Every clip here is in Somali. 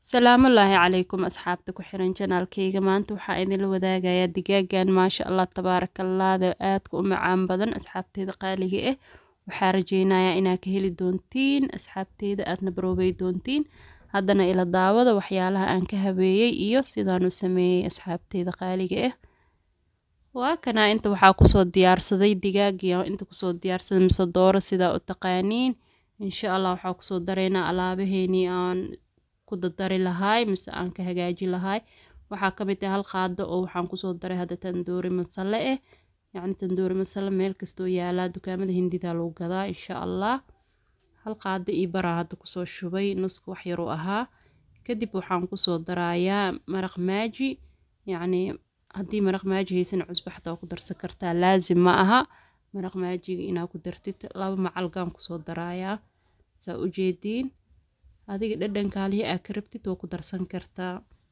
salaamullaahi calaykum asxaabta ku xiran janaalkayga maanta waxaa idinla wadaagayaa digaagan maasha allah tabaarakallaada aadka u macaan badan asxaabteeda qaaliga ah waxaa rajeynayaa inaa ka heli doontiin asxaabteeda aadna baroobay doontiin haddana ila daawada waxyaalaha aan ka habeeyey iyo sidaanu sameeyey asxaabteeda qaaliga ah waa kanaa inta waxaa kusoo diyaarsaday digaagiya inta kusoo diyaarsaday mise dooro sidaa u taqaaniin insha allah waxaa kusoo dareynaa alaabaheenii aan ku dadari lahaay mise aan ka hagaaji lahaay waxaa ka mid ah hal qaado oo waxaan kusoo daray hadda tandoori masale ah yacni tandoori masale meel kastoo yaalaa dukaamada hindida lagu gadaa insha allah hal qaado io baraa hadda kusoo shubay nuska wax yaruu ahaa kadib waxaan kusoo darayaa maraq maaji yacni haddii maraq maaji haysan cusbo xataa ku darsan kartaa laazim ma aha maraq maajiga inaa ku dartid laba macalgaan kusoo darayaa saa u jeediin adiga dhadhankaalihi aa ka rabtid waa ku darsan kartaa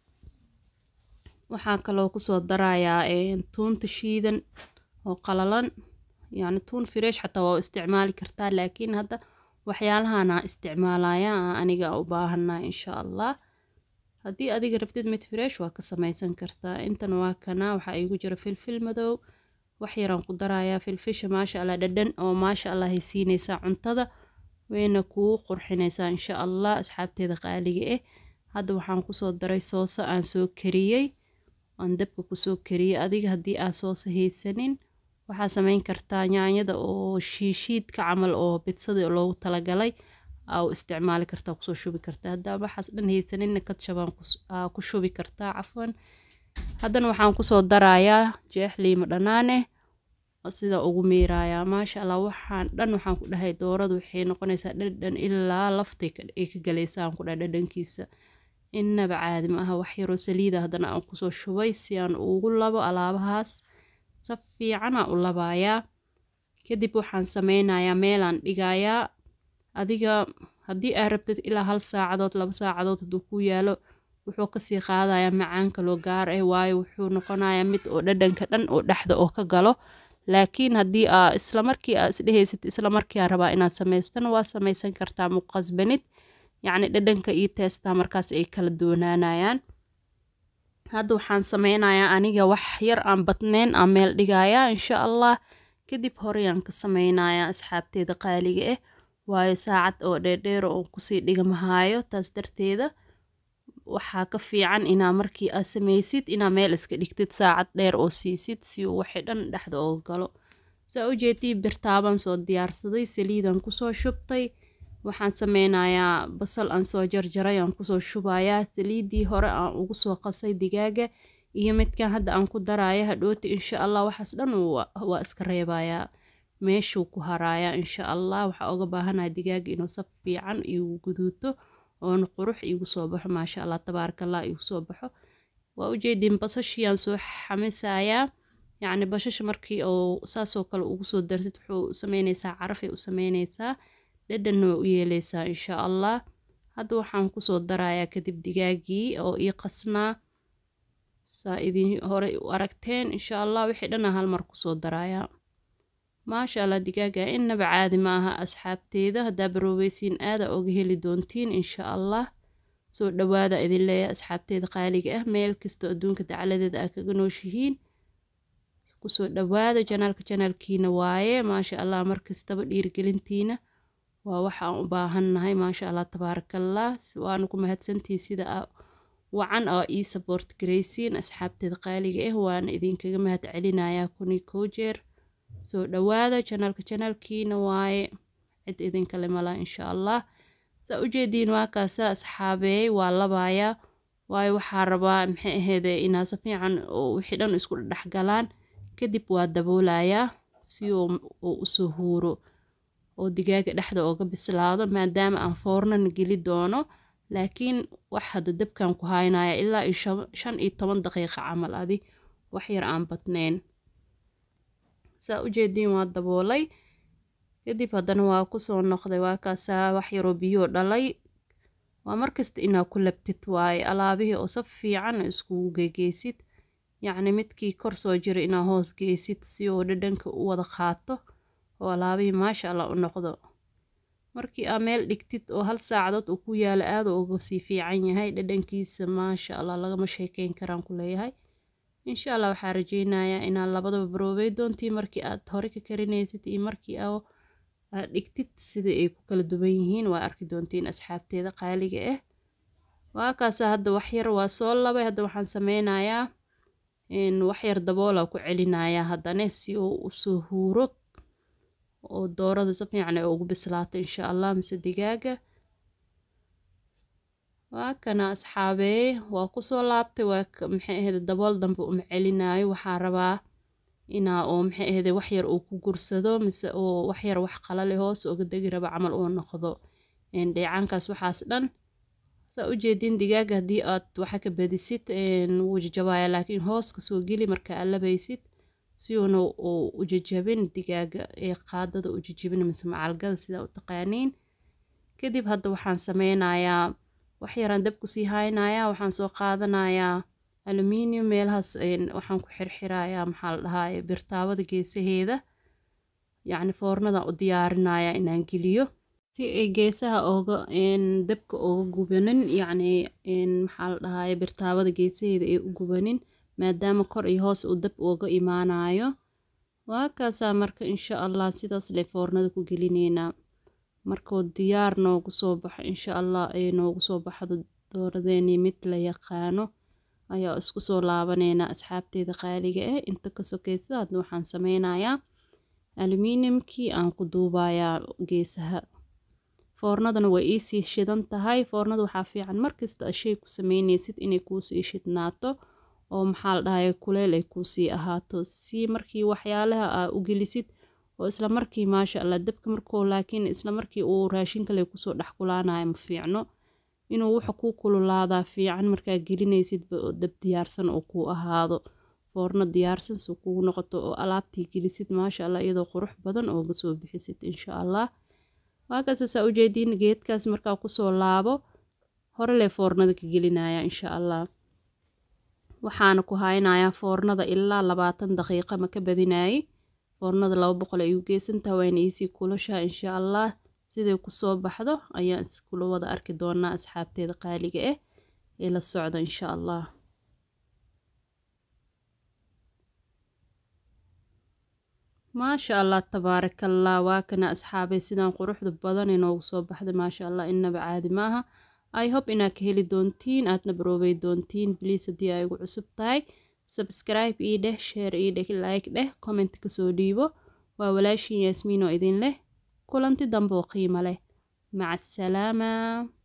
waxaa kaloo kusoo darayaa tuunta shiidan oo qalalan yacni tuun fireesh xataa waa u isticmaali kartaa laakiin hadda waxyaalahanaa isticmaalaya aniga u baahanaa insha allah haddii adiga rabtid mid fireesh waa ka samaysan kartaa intan waa kana waxaa iigu jira filfil madow wax yaraan ku darayaa filfisha maasha allah dhadhan oo maasha allah ay siinaysaa cuntada wayna kuu qurxinaysaa insha allah asxaabteeda qaaliga ah hadda waxaan kusoo daray sooso aan soo kariyey aan dabka kusoo kariyey adiga haddii aa sooso haysanin waxaa samayn kartaa yaanyada oo shiishiidka camal oo bidsada loogu talagalay aa u isticmaali kartaa kusoo shubi kartaa haddaa waxaas dhan haysaninna kadshabaan ku shubi kartaa cafwan haddana waxaan kusoo darayaa jeex liimo dhanaaneh sida ugu miirayaa maasha allah waxaan dhan waxaan ku dhahay dooradu waxay noqonaysaa dhadhan ilaa laftay ay ka galaysaan ku dhahay dhadhankiisa innaba caadi ma aha wax yaroo saliida haddana aan kusoo shubay si aan ugu labo alaabahaas si fiicanaa u labayaa kadib waxaan sameynayaa meelaan dhigayaa adiga haddii aa rabtid ilaa hal saacadood laba saacadood hadduu ku yaalo wuxuu kasii qaadayaa macaanka loo gaar ah waayo wuxuu noqonayaa mid oo dhadhanka dhan oo dhexda oo ka galo laakiin haddii aa islamarkii aa isdhehaysid islamarkii aa rabaa inaad samaystana waa samaysan kartaa muqasbanid yacni dhadhanka iyo teestaa markaas ay kala doonaanayaan hadda waxaan sameynayaa aniga wax yar aan badneyn aan meel dhigayaa insha allah kadib horeyaan ka sameynayaa asxaabteeda qaaliga ah waayo saacad oo dheerdheero oo kusii dhigamahaayo taas darteeda waxaa ka fiican inaa markii aad samaysid inaa meel iska dhigtid saacad dheer oo siisid si uu waxay dhan dhexda ooga galo saa u jeedii birtaabaan soo diyaarsaday saliidan kusoo shubtay waxaan sameynayaa basal aan soo jarjaray aan kusoo shubayaa saliidii hore aan ugu soo qasay digaaga iyo midkan hadda aan ku daraya hadhooti insha allah waxaas dhan waa iska reebayaa meeshuu ku harayaa insha allah waxaa oga baahanaya digaaga inuu sab fiican igu guduuto oona qurux iigu soo baxo maasha allah tabaarakallah iigu soo baxo waa ujeediin basashiiyaan soo xamisayaa yacni bashasha markii oo saasoo kale ugu soo darsid wuxuu sameynaysaa carafay u sameynaysaa dhadhanna waa u yeeleysaa insha allah hadda waxaan kusoo darayaa kadib digaagii oo ii qasnaa saa idin hore u aragteen insha allah wixii dhana hal mar kusoo darayaa maasha allah digaaga innaba caadi ma aha asxaabteeda haddaa baroobeysiin aada oga heli doontiin insha allah soo dhawaada idin leeyahay asxaabteeda qaaliga ah meel kastoo adduunka dacaladeeda aa kaga nooshihiin kusoo dhawaada janaalka janaalkiina waaye maasha allah markastaba dhiirgelintiina waa waxa aan u baahannahay maasha allah tabaarakallah waana ku mahadsantihiin sida wacan oo ii saboort garaysiin asxaabteeda qaaliga ah waana idinkaga mahad celinayaa kuni kow jeer soo dhawaada janaalka janaalkiina waaye cid idinkale malaa insha allah saa u jeediin waa kaasa asxaabeey waa labayaa waayo waxaa rabaa maxay aheede inaa si fiican oo wixii dhan isku dhexgalaan kadib waa daboolayaa si uu usoo huuro oo digaaga dhexda ooga bislaado maadaama aan foornana geli doono laakiin wax hadda dabkan ku haynaya ilaa iyo shan iyo toban daqiiqa camal adi wax yar aan badneyn saa u jeediin waa daboolay kadib haddana waa kusoo noqday waa kaasaa wax yaroo biyoo dhalay waa markasta inaa ku labtid waaye alaabihii oo sab fiican iskugu gegeysid yacni midkii kor soo jira inaa hoos geysid si oo dhadhanka u wada qaato oo alaabihii maasha allah u noqdo markii aa meel dhigtid oo hal saacadood uu ku yaalo aada uga sii fiican yahay dhadhankiisa maasha allah lagama sheekeyn karaan ku leeyahay insha allah waxaa rajeynayaa inaad labadaba baroobey doontiin markii aad hore ka karinaysid iyo markii aad dhigtid sida ay ku kala duwan yihiin waa arki doontiin asxaabteeda qaaliga ah waa kaasa hadda waxyar waa soo labay hadda waxaan sameynayaa waxyar daboola ku celinayaa haddana si uu usoo huuro oo doorada si fiican ay ugu bislaato insha allah mise digaaga waa kana asxaabee waa kusoo laabtay waa maxay ahayd dabool dambe uma celinaayo waxaa rabaa inaa oo maxay ahayd waxyar uu ku gursado mise oo waxyar wax qalale hoos uga degi raba camal uu noqdo dheecaankaas waxaas dhan saa ujeedin digaaga haddii aad waxa ka badisid wuu jajabaaya laakiin hoos kasoo geli marka aad labaysid si uuna uu u jajabin digaaga ee qaadada u jajabin mise macalgada sidaa u taqaaniin kadib hadda waxaan sameynayaa waxyaraan dab kusii haynayaa waxaan soo qaadanayaa aluminium meelahaas waxaan ku xirxirayaa maxaa la dhahaa birtaawada geesaheeda yacni foornada u diyaarinayaa inaan geliyo si ay geesaha ooga dabka ooga gubanin yacni maxaa la dhahaye birtaawada geesaheeda ay u gubanin maadaama kor iyo hoos uu dab ooga imaanayo waa kaasaa marka insha allah sidaas le foornada ku gelineynaa markuu diyaar noogu soo baxo insha allah ay noogu soo baxdo dooradeenii mid la yaqaano ayaa isku soo laabaneynaa asxaabteeda qaaliga ah inta ka sokeysa hadda waxaan sameynayaa aluminiumkii aan ku duubayaa geesaha foornadana way iisii shidan tahay foornada waxaa fiican markasta shay ku sameyneysid inay kuusii shidnaato oo maxaa la dhahaye kuleel ay kuusii ahaato si markii waxyaalaha aa u gelisid oo isla markii maasha allah dabka markuu laakiin isla markii uu raashin kale kusoo dhex kulaanayo ma fiicno inuu wuxa kuu kululaadaa fiican markaa gelinaysidba oo dab diyaarsan oo kuu ahaado foorno diyaarsan soo kugu noqoto oo alaabtii gelisid maasha allah iyadoo qurux badan ooga soo bixisid insha allah waa kaasa saa ujeediin geedkaas markaa kusoo laabo hore lee foornada ka gelinaya insha allah waxaana ku haynayaa foornada ilaa labaatan daqiiqa ma ka badinaayey foornada laba boqol ay u geysantaha wayna iisii kulashaa insha allah siday kusoo baxdo ayaan iskula wada arki doonaa asxaabteeda qaaliga ah ee la socda insha allah maasha allah tabaarakallah waa kana asxaabay sidaan quruxda badan inoogu soo baxday maasha allah inaba caadi maaha i hope inaad ka heli doontiin aadna baroobey doontiin bliis haddii ay ugu cusub tahay subscribe ii dheh share ii dheh like dheh comment kasoo dhiibo waa walaashin yaasmiin oo idin leh kulanti dambe oo qiimo leh maca asalaama